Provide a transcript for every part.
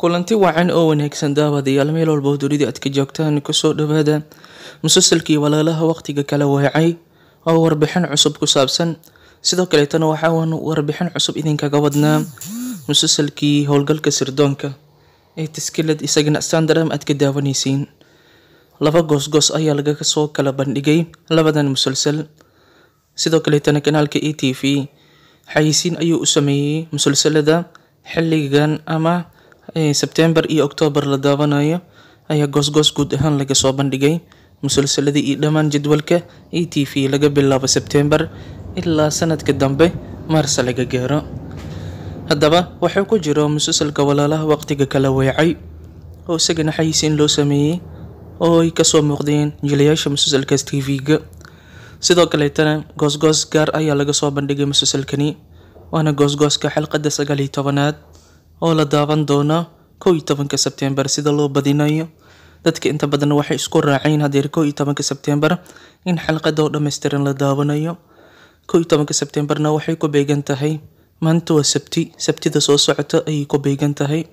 kulanti wacan oo wanaagsan daawadayaal meel walba oo dunida aad ka joogtaan kusoo dhawaada musalsalkii walaalaha waqtiga kala weecay oo warbixin cusub ku saabsan sidoo kaleetana waxaan warbixin cusub idinkaga wadnaa musalsalkii howlgalka sirdoonka ee taskilad isagana standardam aad ka daawanaysiin laba goosgoos ayaa laga soo kala bandhigay labadan musalsal sidoo kaleetana kanaalka a t v xayisiin ayuu u sameeyey musalsalada xilligan ama sebtembar iyo octoobar la daawanayo ayaa goosgoos guud ahaan laga soo bandhigay musalsaladii iyo dhammaan jadwalka a t v laga bilaabo sebtembar ilaa sanadka dambe maarsa laga gaaro haddaba waxaa ku jiro musalsalka walaalaha waqtiga kala weecay oo isagana xayisiin loo sameeyey oo ay kasoo muuqdeen jilayaasha musalsalkaas t v-ga sidoo kaleetana goosgoos gaar ayaa laga soo bandhigay musalsalkani waana goosgooska xalqadda sagaal iyo tobanaad oo la daawan doono kow iyo tobanka sebtembar sida loo badinayo dadka inta badan waxay isku raaceen hadeer kow iyo tobanka sebtembar in xalqada oo dhammaystiran la daawanayo kow iyo tobanka sebtembarna waxay ku beegan tahay maanta waa sabti sabtida soo socota ayay ku beegan tahay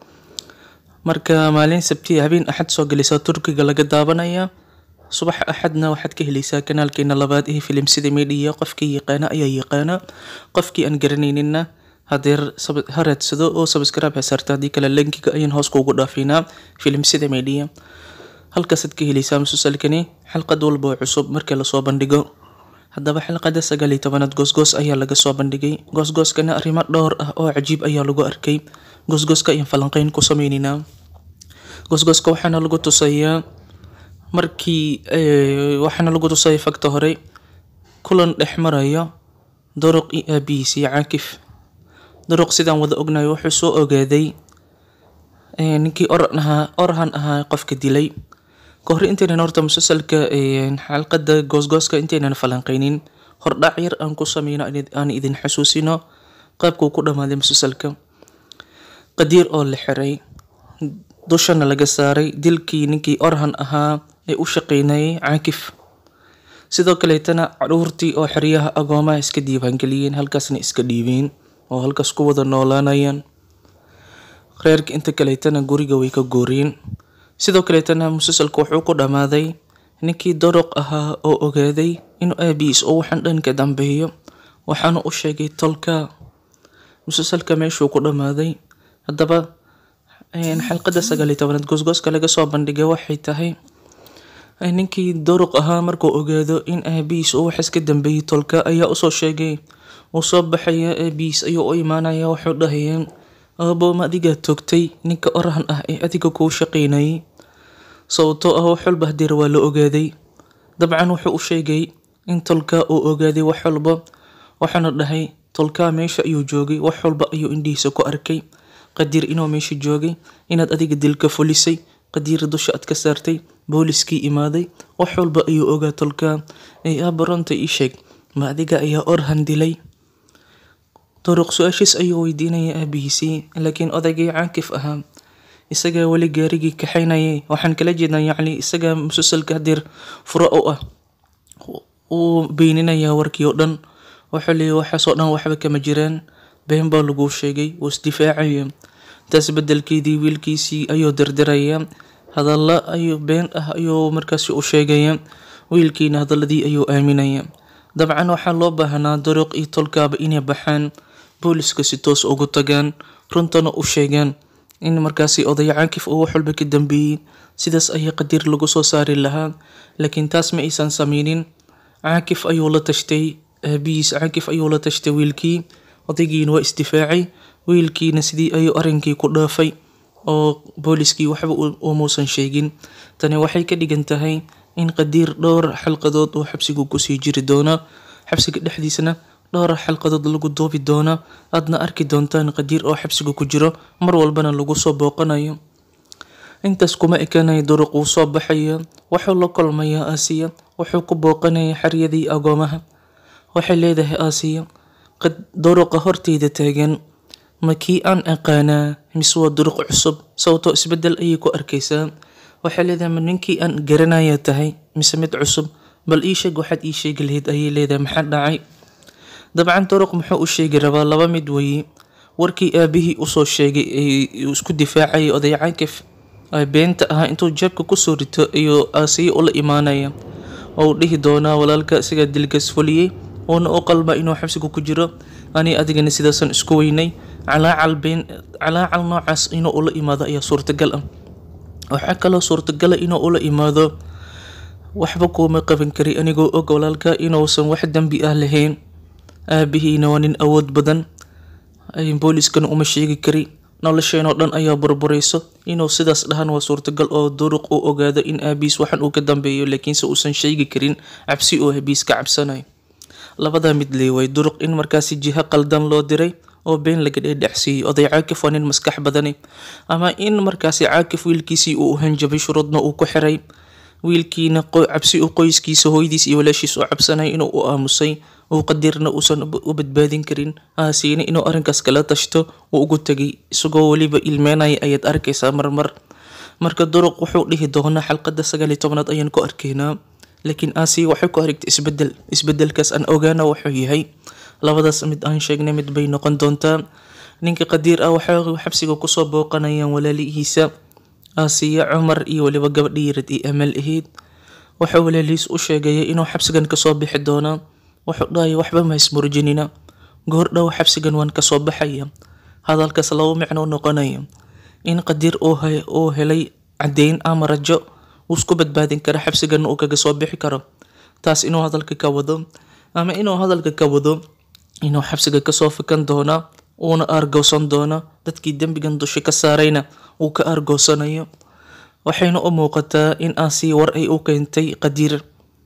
marka maalin sabti habeen axad soo gelisa turkiga laga daawanaya subax axadna waxaad ka heleysaa kanaalkeena labaad ee filim sida media qofkii yaqaana ayaa yaqaana qofkii aan garanayninna hadeer ha raadsado oo subscribe hasaarta haddii kale linkiga ayaan hoos kuugu dhaafinaa filim sida media halkaasaad ka heleysaa musalsalkani xalqad walba oo cusub marka lasoo bandhigo haddaba xalqada sagaal iyo tobanaad goosgoos ayaa laga soo bandhigay goosgooskana arrimo dhowr ah oo cajiib ayaa lagu arkay goosgooska ayaan falanqeyn ku sameyneynaa goosgooska waxaana lagu tusayaa markii waxaana lagu tusaya fagta hore kulan dhex marayo duruq iyo aabihiis iyo caakif duruq sidaan wada ognahay wuxuu soo ogaaday ninkii oran ahaa orahan ahaa qofka dilay kahor intaynan horta musalsalka xalqada goosgooska intaynan falanqeynin hordhac yar aan ku sameyno aan idin xasuusino qaabkuu ku dhammaaday musalsalka qadiir oo la xiray dushana laga saaray dilkii ninkii orhan ahaa ee u shaqeynayay caakif sidoo kaleetana caruurtii oo xeryaha agoomaha iska diiwaangeliyeen halkaasna iska dhiibeen oo halkaas ku wada noolaanayaan reerka inta kaleetana guriga way ka gooreen sidoo kaleetana musalsalka wuxuu ku dhammaaday ninkii daruq ahaa oo ogaaday inuu aabihiis oo waxaan dhanka dambeeyo waxaana u sheegay tolka musalsalka meeshuu ku dhammaaday haddaba xalqada sagaal iyo tobanaad goosgooska laga soo bandhigay waxay tahay ninkii duruq ahaa markuu ogaado in aabihiis uu waxaas ka dambeeyey tolka ayaa usoo sheegay uu soo baxaya aabihiis ayuu u imaanaya wuxuu dhahaya aabooma adigaa toogtay ninka orahan ah ee adiga kuu shaqeynayay sababtoo ah wax walba hadeer waa la ogaaday dabcan wuxuu u sheegay in tolka uu ogaaday wax walba waxaana dhahay tolkaa meesha ayuu joogay wax walba ayuu indhihiisa ku arkay qadiir inuu meesha joogay inaad adiga dilka fulisay qadiir dusha aad ka saartay booliskii imaaday wax walba ayuu ogaa tolkaa ee aaba runta ii sheeg ma adiga ayaa orhan dilay duruq su-aashiis ayuu weydiinaya aabihiisii laakiin odaygii caakif ahaa isagaa weli gaarigii kaxaynayay waxaan kala jeednaa yacni isagaa musalsalka hadeer furo u ah uu beyninayaa warkii oo dhan wuxuu leeyay waxaasoo dhan waxba kama jiraan been baa laguu sheegay wuu isdifaacaya taas bedelkeedii wiilkiisii ayuu dirdiraya hadalla ayuu been ah ayuu markaasi u sheegaya wiilkiina hadaladii ayuu aaminaya dabcan waxaa loo baahnaa duruq iyo tolkaaba inay baxaan booliska si toos ugu tagaan runtana u sheegaan in markaasi oday caakif uu wax walba ka dambeeyey sidaas ayaa qadiir lagu soo saari lahaa laakiin taas ma aysan sameynin caakif ayuu la tashtay aabihiis caakif ayuu la tashtay wiilkii odaygiina waa isdifaacay wiilkiina sidii ayuu arrinkii ku dhaafay oo booliskii waxba umuusan sheegin tani waxay ka dhigan tahay in qadiir dhowr xalqadood uu xabsigu kusii jiri doono xabsiga dhexdiisana dhowr xalqadood lagu duubi doono aadna arki doontaan qadiir oo xabsiga ku jiro mar walbana lagu soo booqanayo intaas kuma ekanaya duruq wuu soo baxaya wuxuu la kulmayaa aasiya wuxuu ku booqanaya xaryadii agoomaha waxay leedahay aasiya duruqa horteyda taagan ma kii aan aqaanaa mise waa duruq cusub sababtoo isbedel ayay ku arkaysaa waxay leedahay ma ninkii aan garanaya tahay mise mid cusub bal ii sheeg waxaad ii sheegi lahayd ayay leedahay maxaa dhacay dabcan duruq muxuu u sheegi rabaa laba mid weeye warkii aabihii usoo sheegay uu isku difaacayay oday caakif beenta ahaa intuu jeebka kusoo rito ayuu aasiya ula imaanaya oo uu dhihi doonaa walaalka isagaa dilkas fuliyey uuna u qalma inuu xabsiga ku jiro ani adigana sidaasan isku weynay calaacal been calaacal noocaas inuu ula imaado ayaa suurtagal ah waxaa kaloo suurtagala inuu ula imaado waxba kuuma qaban kari anigoo og walaalka inuusan wax dembi ah lahayn aabihiina waa nin awood badan booliskana uma sheegi kari nolosheenoo dhan ayaa burburayso inuu sidaas dhahan waa suurtagal oo duruq uu ogaado in aabiis waxan uu ka dambeeyo laakiinse uusan sheegi karin cabsi uu aabiis ka cabsanayo labadaa mid leeway duruq in markaasi jiho qaldan loo diray oo been laga dheedhexsiiyey oday caakif waa nin maskax badani ama in markaasi caakif wiilkiisii uu hanjabay shuruudna uu ku xiray wiilkiina cabsi u qoyskiisa hooyadiis iyo walaashiis oo cabsanaya inuu u aamusay uu qadirna uusan u badbaadin karin aasiina inuu arrinkaas kala tashto uu ugu tegay isagoo weliba ilmeynaya ayaad arkaysaa marmar marka duruq wuxuu dhihi doonaa xalqada sagaal iyo tobanaad ayaan ku arkaynaa laakiin aasiya waxay ku aragtay isbedel isbedelkaas aan ogaana wuxuu yahay labadaas mid aan sheegnay mid bay noqon doontaa ninka qadiir ah waxay xabsiga kusoo booqanayaan walaalihiisa aasiya cumar iyo weliba gabadhii yarad iyo amal ahayd waxaa walaalihiis u sheegaya inuu xabsigan kasoo bixi doonaa wuxuu dhahaya waxba ma ismurjinina goor dhow xabsigan waan kasoo baxaya hadalkaas laba micno noqonaya in qadiir uu helay caddeyn ama rajo uu isku badbaadin karo xabsiganna uu kaga soo bixi karo taas inuu hadalka ka wado ama inuu hadalka ka wado inuu xabsiga kasoo fikan doona uuna aargoosan doono dadkii dembigan dusha ka saarayna uu ka aargoosanayo waxayna u muuqataa in aasiya war ay u keentay qadiir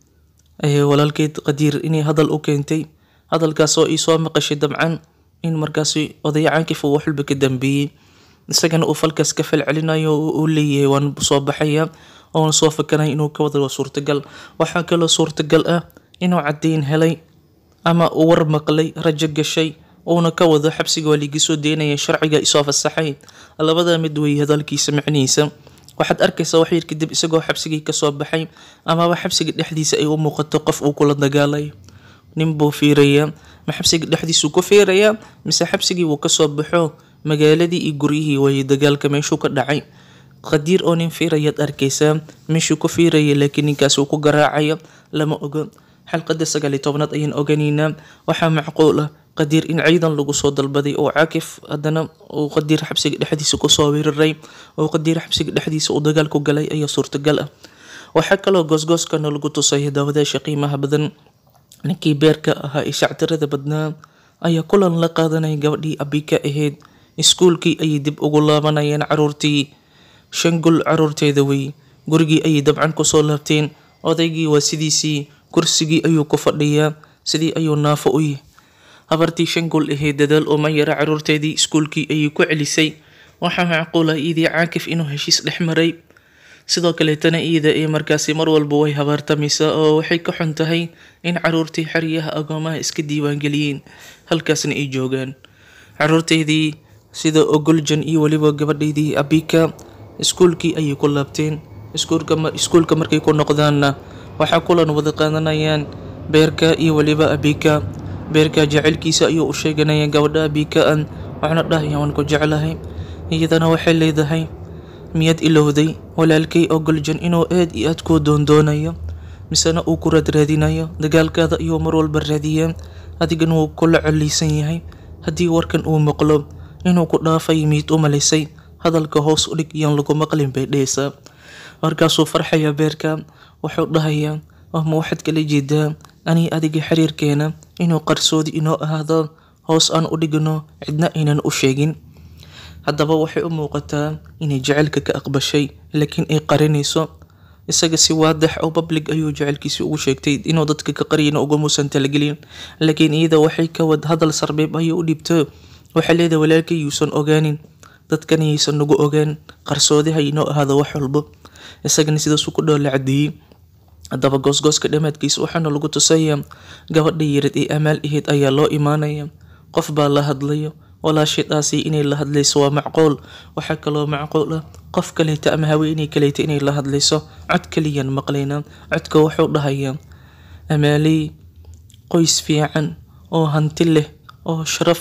walaalkeed qadiir inay hadal u keentay hadalkaas oo ii soo maqashay dabcan in markaasi oday caakif uu waxwalba ka dambeeyey isagana uu falkaas ka falcelinayo uu leeyahay waan soo baxaya oona soo fakanaya inuu ka wada waa suurtagal waxaa kaloo suurtagal ah inuu caddeyn helay ama uu war maqlay rajo gashay uuna ka wado xabsiga waa liiga soo deynaya sharciga isoo fasaxay labada mid weeye hadalkiisa macnihiisa waxaad arkaysaa wax yar kadib isagoo xabsigii kasoo baxay amaba xabsiga dhexdiisa ay u muuqato qof uu kula dagaalayo nin buu fiirayaa ma xabsiga dhexdiisuu ku fiirayaa mise xabsigii wuu kasoo baxo magaaladii iyo guryihii waayey dagaalka meeshuu ka dhacay qadiir oo nin fiirayaad arkaysaa meeshuu ku fiiraya laakiin ninkaas uu ku garaacayo lama ogo xalqada sagaal iyo tobnaad ayaan oganaynaa waxaa macquul ah qadiir in ciidan lagu soo dalbaday oo caakif haddana uu qadiir xabsiga dhexdiisa kusoo weeraray oo qadiir xabsiga dhexdiisa uu dagaal ku galay ayaa suurtagal ah waxaa kaloo goosgooskana lagu tusaya daawadaasha qiimaha badan ninkii beerka ahaa ee shactirada badnaa ayaa kulan la qaadanaya gabadhii abika ahayd iskuulkii ayay dib ugu laabanayeen caruurtii shangul caruurteeda wey gurigii ayay dabcan kusoo laabteen odaygii waa sidiisii kursigii ayuu ku fadhiyaa sidii ayuu naafo u yahay habartii shangul ahayd dadaal uma yara caruurteedii iskuulkii ayay ku celisay waxaa macquul ah iidii caakif inuu heshiis dhex maray sidoo kaleetana iida ee markaasi mar walba way habaartamaysaa oo waxay ka xun tahay in caruurtii xeryaha agoomaha iska diiwaangeliyeen halkaasna ay joogaan caruurteydii sida ogoljan iyo weliba gabadheydii abika iskuulkii ayay ku laabteen iskuulka markay ku noqdaanna waxaa kulan wada qaadanayaan beerka iyo weliba abika beerka jecelkiisa ayuu u sheeganaya gabadha abika-an waxna dhahaya waan ku jeclahay iyadana waxay leedahay miyaad ilowday walaalkay ogoljan inuu aad iyo aad kuu doondoonayo misena uu ku raadraadinayo dagaalkaada ayuu mar walba raadiyaa adigan wuu kula coliisan yahay haddii warkan uu maqlo inuu ku dhaafay miid u malaysay hadalka hoos u dhig iyaan lagu maqlin bay dhehaysaa markaasuu farxaya beerka wuxuu dhahayaa ma waxaad kala jeedaa anii adiga xiriirkeena inuu qarsoodi inoo ahaado hoos aan u dhigno cidna aynan u sheegin haddaba waxay u muuqataa inay jecelka ka aqbashay laakiin ay qarinayso isaga si waadax oo public ayuu jecelkiisi ugu sheegtay inuu dadka ka qariyana ugamuusan talagelin laakiin iyada waxay ka wad hadal sarbeeb ayay u dhibto waxay leedahay walaalkay yuusan ogaanin dadkan yaysan nagu ogaan qarsoodiha inoo ahaado wax walbo isagana sidaasuu ku dhoola cadeeyey haddaba goosgooska dhammaadkiisa waxaana lagu tusayaa gabadha yarad ee amaal ahayd ayaa loo imaanaya qof baa la hadlayo walaashadaasi inay la hadlayso waa macquul waxaa kaloo macquul ah qof kaleeta ama haweeney kaleeta inay la hadlayso cod kaliyan maqlaynaa codka wuxuu dhahayaa amaaley qoys fiican oo hanti leh oo sharaf leh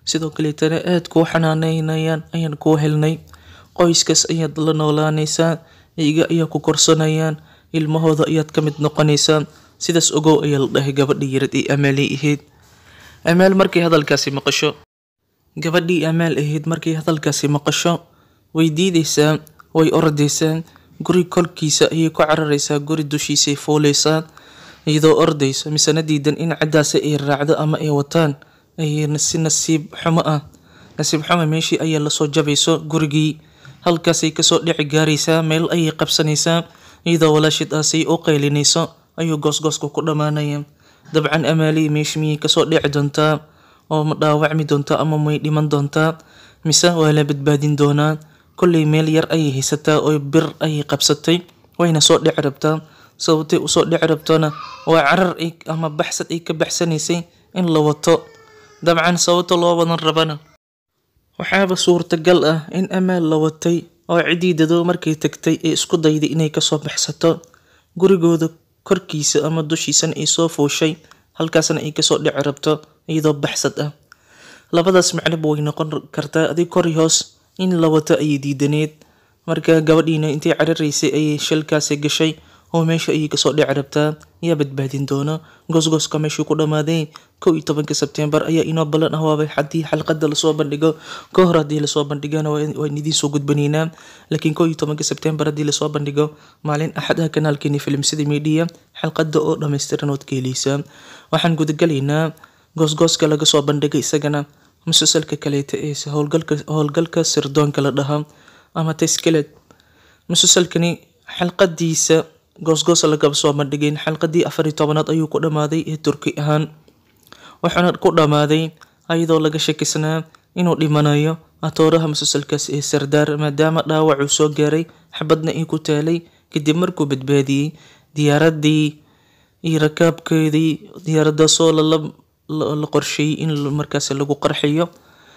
sidoo kaleetana aad kuu xanaaneynayaan ayaan kuu helnay qoyskaas ayaad la noolaanaysaa iyaga ayaa ku korsanayaan ilmahooda ayaad ka mid noqonaysaa sidaas ogow ayaa la dhahay gabadhii yarad ee amaalay ahayd amaal markay hadalkaasi maqasho gabadhii amaal ahayd markay hadalkaasi maqasho way diidaysaa way ordaysaa guri korkiisa ayay ku cararaysaa guri dushiisay fuuleysaa iyadoo ordaysa misena diidan in ciddaasi ay raacdo ama ay wataan ayna si nasiib xumo ah nasiib xumo meeshii ayaa lasoo jabayso gurigii halkaasay kasoo dhici gaaraysaa meel ayay qabsanaysaa iyadoo walaashid aasay u qaylinayso ayuu goosgooska ku dhammaanaya dabcan amaalii meeshi miyay kasoo dhici doontaa oo ma dhaawacmi doontaa ama may dhiman doontaa mise waa la badbaadin doonaa kolley meel yar ayay haysataa oo bir ayay qabsatay wayna soo dhici rabtaa sababtay usoo dhici rabtona waa carar ama baxsad ay ka baxsanaysay in la wato dabcan sababta loo wadan rabana waxaaba suurtagal ah in amaal la watay oo ciddii dadoo markay tagtay ee isku dayday inay kasoo baxsato gurigooda korkiisa ama dushiisana ay soo fuushay halkaasna ay kasoo dhici rabto iyadoo baxsad ah labadaas macnoba way noqon kartaa adig kori hoos in la wato ayay diidaneed marka gabadhiina intay cararaysay ayay shalkaasi gashay oo meesha ayay kasoo dhici rabtaa yaa badbaadin doona goosgooska meeshuu ku dhammaaday kow iyo tobanka sebtembar ayaa inoo ballan ah waaba haddii xalqada lasoo bandhigo ka hor haddii lasoo bandhigana waan idiin soo gudbanaynaa laakiin kow iyo tobanka sebtembar haddii lasoo bandhigo maalin axad ah kanaalkeeni filimsida media xalqada oo dhammaystiran ood ka heleysaa waxaan gudagalaynaa goosgooska laga soo bandhigay isagana musalsalka kaleeta ee howlgalka howlgalka sirdoonka la dhahaa ama taskiled musalsalkani xalqadiisa goosgoos lagaba soo bandhigayn xalqadii afar iyo tobanaad ayuu ku dhammaaday ee turki ahaan wuxuuna ku dhammaaday ayadoo laga shakisnaa inuu dhimanayo atooraha musalsalkaas ee sardaar maadaama dhaawac uu soo gaaray xabadna ay ku taalay kadib markuu badbaadiyey diyaaradii iyo rakaabkeedii diyaaradaasoo la qorsheeyey in markaas lagu qarxiyo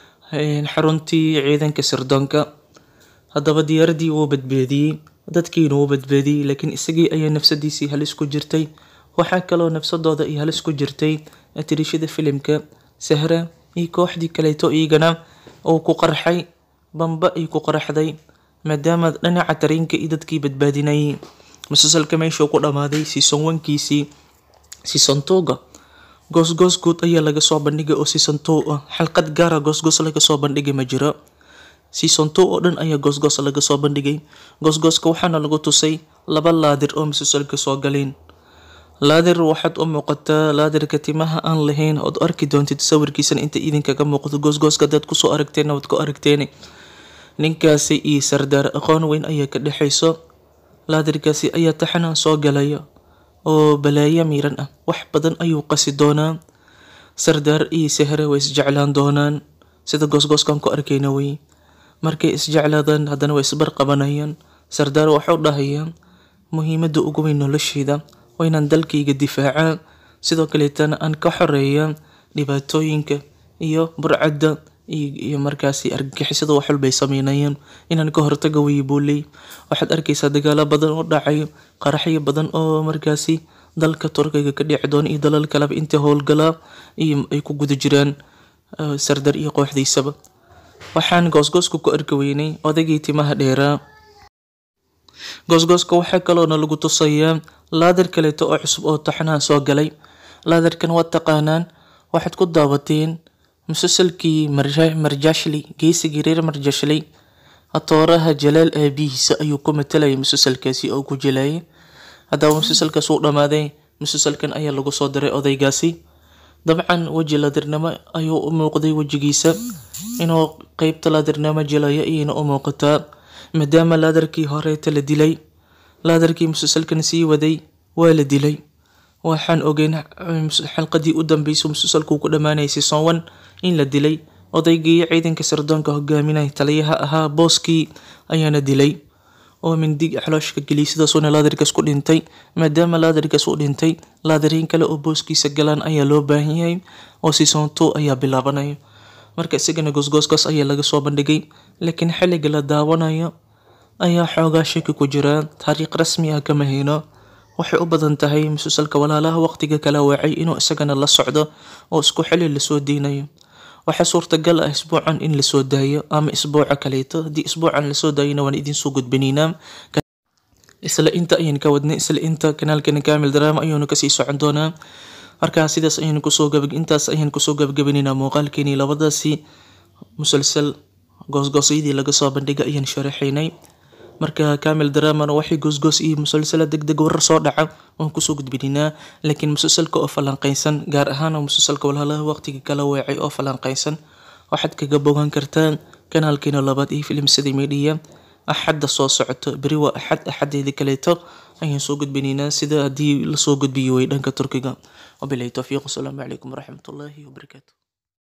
xaruntii ciidanka sirdoonka haddaba diyaaradii wuu badbaadiyey dadkiina wuu badbaadiyey laakiin isagii ayaa nafsadiisii halis ku jirtay waxaa kaloo nafsadooda ay halis ku jirtay atirishada filimka sahra iyo kooxdii kaleeto iyagana uu ku qarxay bamba ay ku qarxday maadaama dhinaca tareenka iyo dadkii badbaadinayay musalsalka meeshuu ku dhammaaday season onkiisii season twoga goosgoos guud ayaa laga soo bandhigay oo season two ah xalqad gaara goosgoos laga soo bandhigay ma jiro season two oo dhan ayaa goosgoos laga soo bandhigay goosgooska waxaana lagu tusay laba laadir oo musalsalka soo galeen laadir waxaad u muuqataa laadirka timaha aan lahayn ood arki doontid sawirkiisana inta idinkaga muuqdo goosgooska hadaad kusoo aragteen waad ku aragteen ninkaasi iyo sardaar aqoon weyn ayaa ka dhexayso laadirkaasi ayaa taxana soo galaya oo balaayo miiran ah wax badan ayuu qasi doonaa sardaar iyo sahre way isjeclaan doonaan sida goosgooskan ku arkayna wey markay isjeclaadaan haddana way isbarqabanayaan sardaar waxuu dhahayaa muhiimadda ugu weyn nolosheeda waa inaan dalkayga difaacaa sidoo kaleetana aan ka xoreeya dhibaatooyinka iyo burcadda iyo markaasi argagixisada wax walbay sameynayaan inaan ka hortaga wey buuley waxaad arkaysaa dagaalo badan oo dhacayo qaraxyo badan oo markaasi dalka turkiga ka dhici doona iyo dalal kaleba inta howlgalaa iyo ay ku guda jiraan sardar iyo kooxdiisaba waxaan goosgooska ku arki weynay odaygii timaha dheeraa goosgooska waxaa kaloona lagu tusayaa laadar kaleeto oo cusub oo taxnaha soo galay laadarkan waad taqaanaan waxaad ku daawateen musalsalkii marjashli geesigii reer marjashli atooraha jalaal aabihiisa ayuu ku matalayay musalsalkaasi oo ku jilayay haddaba musalsalkaas uu dhammaaday musalsalkan ayaa lagu soo diray odaygaasi dabcan weji laadirnimo ayuu u muuqday wejigiisa inuu qeybta laadirnimo jilayo iyayna u muuqataa maadaama laadarkii horeeta la dilay laadarkii musalsalkan sii waday waa la dilay waxaan ogeyn xalqadii u dambeysay musalsalkuu ku dhammaanayay season one in la dilay odaygii ciidanka sirdoonka hogaaminaya taliyaha ahaa booskii ayaana dilay oo mindig xalooshka geliyay sidaasuuna laadarkaas ku dhintay maadaama laadarkaas u dhintay laadariin kale oo booskiisa galaan ayaa loo baahan yahay oo season two ayaa bilaabanaya marka isagana goosgooskaas ayaa laga soo bandhigay laakiin xilliga la daawanayo ayaa xoogaa shaki ku jira taariikh rasmi ah kama hayno waxay u badan tahay musalsalka walaalaha waqtiga kala waacay inuu isagana la socdo oo isku xili lasoo deynayo waxaa suurtagal ah isbuucan in lasoo daayo ama isbuuca kaleeto haddii isbuucan lasoo daayona waan idinsoo gudbinaynaa isla inta ayaan ka wadnay isla inta kanaalkeena kaamil drama ayuunu kasii socon doonaa markaa sidaas ayaan kusoo gab intaas ayaan kusoo gabagabinaynaa muuqaalkeenii labadaasi musalsal goosgoosyadii laga soo bandhigay ayaan sharaxaynay marka kaamil dramana waxay goosgoos iyo musalsala degdeg warar soo dhaca waan kusoo gudbinaynaa laakiin musalsalka oo falanqeysan gaar ahaan musalsalka walhalaha waqtiga kala weecay oo falanqeysan waxaad kaga bogan kartaan kanaalkeena labaad iyo filimsada media axadda soo socoto beri waa axad axadeeda kaleeto ayaan soo gudbinaynaa sida haddii lasoo gudbiyo way dhanka turkiga wabilahi towfiiq wasalaamu calaykum waraxmatullaahi wabarakaatu